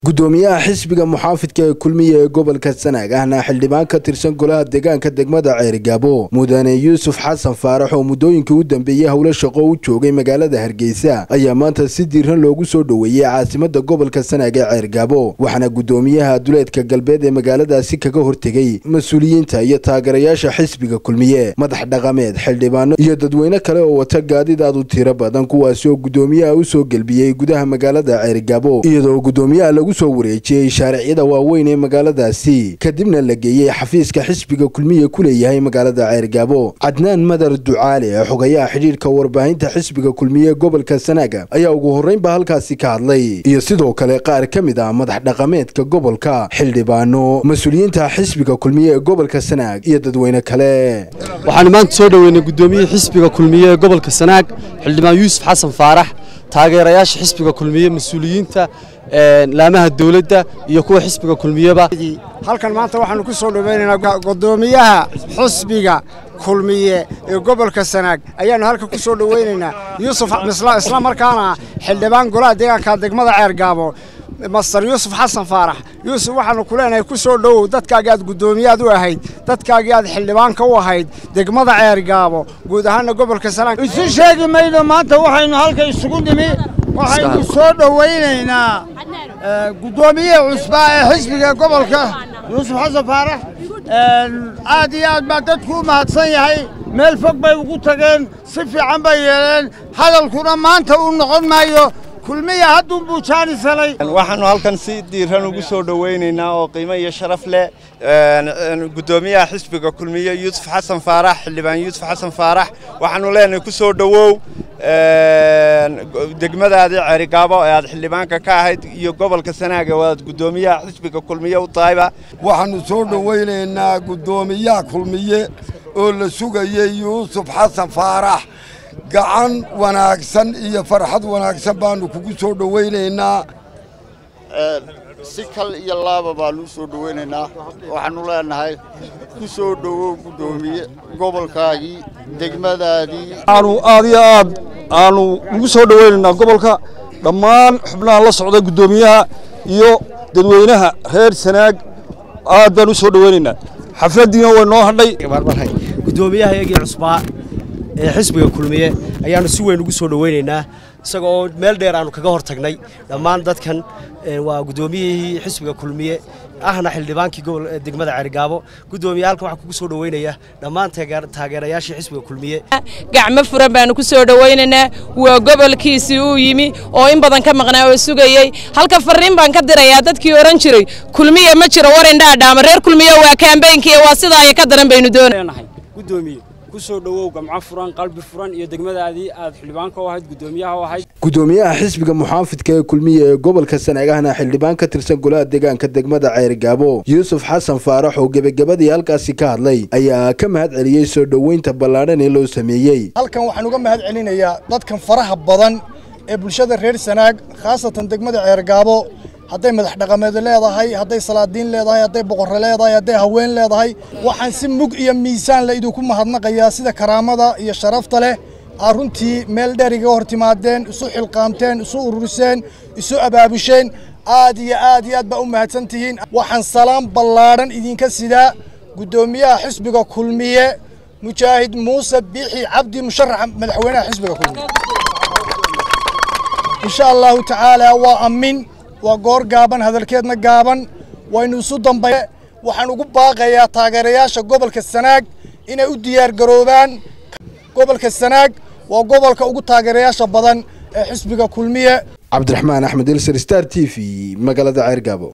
gudoomiyaha xisbiga muxaafidka ee kulmiya ee gobolka sanaag ahna xildhibaan ka tirsan golaha deegaanka degmada ceerigaabo mudane yuusuf xasan faarax oo muddooyinkii u dambeeyey howlo shaqo u joogay magaalada hargeysa ayaa maanta si diiran loogu soo dhoweeyey caasimada gobolka sanaag ee ceergaabo waxaana gudoomiyaha duleedka galbeed ee magaaladaasi kaga hortegey mas-uuliyiinta iyo taageerayaasha xisbiga kulmiye madax dhaqameed xildhibaano iyo dadweyne kale oo wata gaadiid aad u tiro badan kuwaasi oo gudoomiyaha u soo gelbiyey gudaha magaalada ceerigaabo iyadoo gudoomiyaha lagu soo wareejiyey shaariciyada waaweyn ee magaaladaasi kadibna la geeyey xafiiska xisbiga kulmiye ku leeyahay magaalada ceergaabo cadnaan madar ducaale ee xogayaha xidhiirka warbaahinta xisbiga kulmiye gobolka sanaaga ayaa ugu horreynba halkaasi ka hadlay iyo sidoo kale qaar ka mid ah madax dhaqameedka gobolka xildhibaano mas-uuliyiinta xisbiga kulmiye ee gobolka sanaag iyo dadweyne kale waxaanu maanta soo dhoweynay gudoomiyihii xisbiga kulmiye ee gobolka sanaag xildhibaan yuusuf xasan faarax taageerayaasha xisbiga kulmiye mas-uuliyiinta laamaha dowladda iyo kuwa xisbiga kulmiyeba halkan maanta waxaanu ku soo dhoweynaynaa gudoomiyaha xisbiga kulmiye ee gobolka sanaag ayaanu halkan ku soo dhoweynaynaa yuusuf isla markaana xildhibaan golaha deegaanka degmada ceergaabo master yuusuf xasan faarax yuusuf waxaanu ku leenahay ku soo dhowow dadkaagii aad guddoomiyaad u ahayd dadkaagii aad xildhibaanka u ahayd degmada ceergaabo guud ahaana gobolka sanaag isu sheegi mayno maanta waxaynu halka isugu nimi waxaynu soo dhowaynaynaa guddoomiyihii cusbaa ee xisbiga gobolka yuusuf xasan faarax aad iyo aad baa dadku u mahadsan yahay meel fog bay ugu tageen si fiican bay yeeleen hadalkuna maanta uu noqon maayo kulmiya hadduunbuu jaanis helay waxaannu halkan si diiran ugu soo dhowaynaynaa oo qiimo iyo sharaf leh guddoomiyaha xisbiga kulmiye yuusuf xasan faarax xildhibaan yuusuf xasan faarax waxaannu leenahay ku soo dhowow degmadaadii ceerigaabo ee aad xildhibaanka ka ahayd iyo gobolka sanaaga oo aad guddoomiyaha xisbiga kulmiye u tahayba waxaannu soo dhowaynaynaa guddoomiyaha kulmiye oo la sugayey yuusuf xasan faarax gacan wanaagsan iyo farxad wanaagsan baannu kugu soo dhowaynaynaa si kal iyo laaba baannu u soo dhowaynaynaa waxaannu leenahay ku soo dhowow guddoomiye gobolkaagii degmadaadii aanu aad iyo aad aanu ugu soo dhowaynaynaa gobolka dhammaan xubnaha la socda guddoomiyaha iyo dadweynaha reer sanaag aad baan u soo dhowaynaynaa xafladdiina way noo hadhay guddoomiyaha iyagii cusbaa ee xisbiga kulmiye ayaannu si weyn ugu soo dhowaynaynaa isaga oo meel dheer aanu kaga hor tagnay dhammaan dadkan waa guddoomiyihii xisbiga kulmiye ahna xildhibaankii degmada ceerigaabo guddoomiye halkan waxaa kugu soo dhoweynaya dhammaan taageerayaashii xisbiga kulmiye gacmo furan baanu ku soo dhowaynaynaa waa gobolkiisii uu yimi oo in badan ka maqnaa oo sugayey halka farriin baan ka dirayaa dadkii odhan jiray kulmiye ma jiro war indhaadhaama reer kulmiye waa kaambeynkiiyo waa sidaa iyo ka daran baynu doonaynahay gudoomiye kusoo dhowow gamco furan qalbi furan iyo degmadaadii aad xildhibaanka u ahayd guddoomiyaha u ahayd gudoomiyaha xisbiga muxaafidka ee kulmiye ee gobolka sanaagahna xildhibaan ka tirsan golaha deegaanka degmada ceerigaabo yuusuf xasan faarax oo gebagabadii halkaasi ka hadlay ayaa ka mahad celiyey soo dhoweynta ballaadhan ee loo sameeyey halkan waxaan uga mahad celinayaa dadkan faraha badan ee bulshada reer sanaag khaasatan degmada ceergaabo hadday madax dhaqameed leedahay hadday salaadiin leedahay hadday boqorre leedahay hadday haween leedahay waxaan si mug iyo miisaan la idinku mahadnaqayaa sida karaamada iyo sharafta leh aa runtii meel dheer igaga hor timaadeen isu xilqaamteen isu ururiseen isu abaabusheen aad iyo aad iyo aad baa u mahadsan tihiin waxaan salaam ballaadhan idinka sidaa guddoomiyaha xisbiga kulmiye mujaahid muuse biixi cabdi musharaxa madaxweynaha xisbiga kulmiye insha allahu tacaala waa amin waa goor gaaban hadalkeedna gaaban waynu isu dambaye waxaan ugu baaqayaa taageerayaasha gobolka sanaag inay u diyaar garoobaan gobolka sanaag waa gobolka ugu taageerayaasha badan ee xisbiga kulmiye cabdiraxmaan axmed ilser star t v magaalada ceergaabo